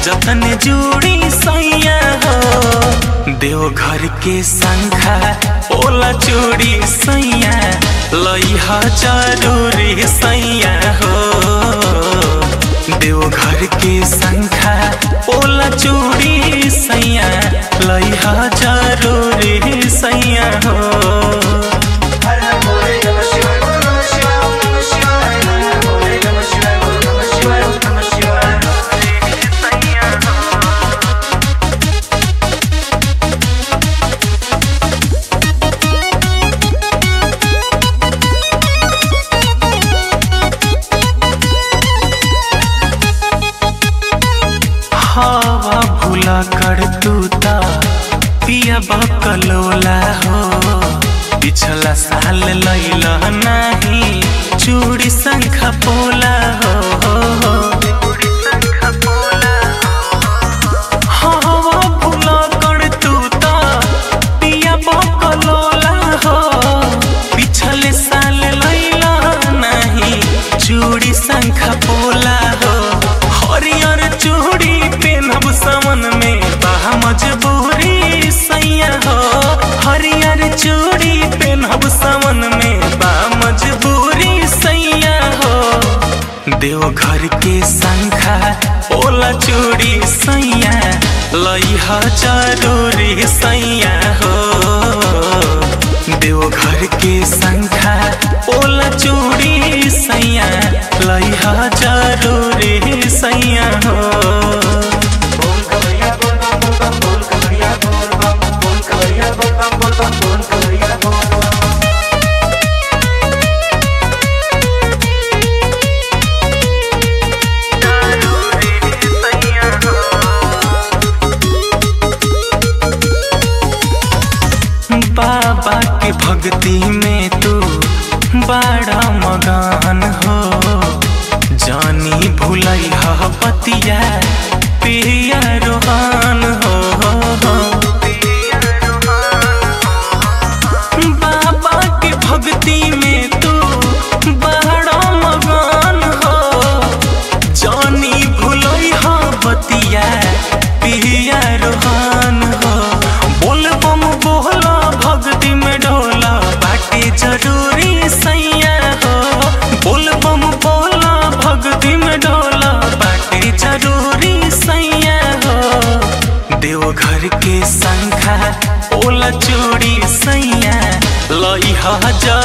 जतन जोड़ी सैया हो देवघर के संखा ओला चूड़ी सैया लइहा जरूरी सैया हो देवघर के संखा ओला चूड़ी सैया लइहा जरूरी सैया हो हर हर भोले नमः शिवाय बोल नमः शिवाय ओम नमः शिवाय हर हर भोले नमः शिवाय बोल नमः शिवाय ओम नमः शिवाय हवा भूला कर तू ता पिया बकलोला हो पिछला साल लैला नहीं चूड़ी शंख पोला हो हवा भूला कर तू ता पिया बकलोला हो पिछले साल लैला नहीं चूड़ी शंख पोला हो हरियर चूड़ी पेनब समन में बाह मजबूरी सैया हो हरियर चूड़ी पेनब समन में बा मजबूरी सैया हो देवघर के संखा ओला चूड़ी सैया लइहा जरूरी सैया हो देवघर के संखा ओला चूड़ी सैया लइहा जरूरी सैया हो बोल कवरिया बोल बम बोल बम बोल कवरिया बोल बम बोल कवरिया बोल बम बोल बम बोल कवरिया बोल बम बाबा के भक्ति में तू बड़ा मगान हो जानी भुलई पतिया पिया रोहान हो बाबा के भक्ति में तू बड़ा मगान हो जानी भुलई बतिया पिया रोहान हो बोल बम बोला भक्ति में ढोला बाटे जरूरी सैया हो बोल बम बोला भक्ति में ढोला बाटे जरूरी सैया हो देवघर के संखा ओला चूड़ी सैया लइहा